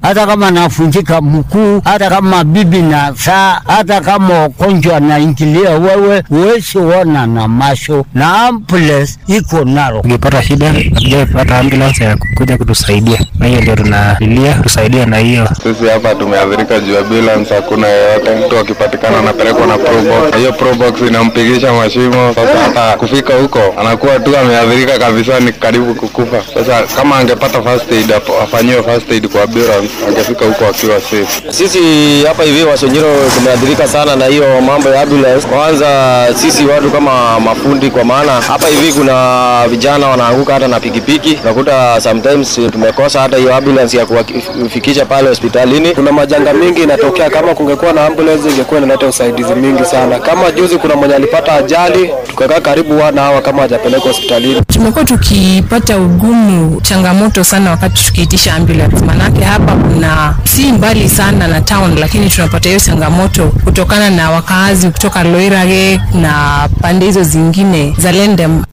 hata kama nafunjika mkuu, hata kama bibi na saa, hata kama ugonjwa naingilia wewe, huwezi ona na macho, na ambulance iko nalo. Ukipata shida hatujapata ambulance ya kuja kutusaidia, na hiyo ndio tunalilia tusaidia na hiyo. Sisi hapa tumeathirika juu ya ambulance, hakuna yeyote. Mtu akipatikana anapelekwa na probox, hiyo probox inampigisha mashimo. Sasa hata kufika huko anakuwa tu ameathirika kabisa, ni karibu kukufa. Sasa kama angepata first aid, apo- afanyiwe first aid kwa ambulance, angefika huko akiwa safe. Sisi hapa hivi Wasonyiro tumeathirika sana na hiyo mambo ya ambulance. Kwanza sisi watu kama mafundi, kwa maana hapa hivi kuna vijana wanaanguka hata na pikipiki, unakuta sometimes tumekosa hata hiyo ambulance ya kuwafikisha pale hospitalini. Kuna majanga mingi inatokea, kama kungekuwa na ambulance ingekuwa inaleta usaidizi mingi sana. Kama juzi kuna mwenye alipata ajali, tukakaa karibu wana hawa kama hajapelekwa hospitalini. Tumekuwa tukipata ugumu, changamoto sana wakati tukiitisha ambulance, manake hapa kuna si mbali sana na town, lakini tunapata hiyo changamoto kutokana na wakaazi kutoka Loirage na pande hizo zingine za Lendem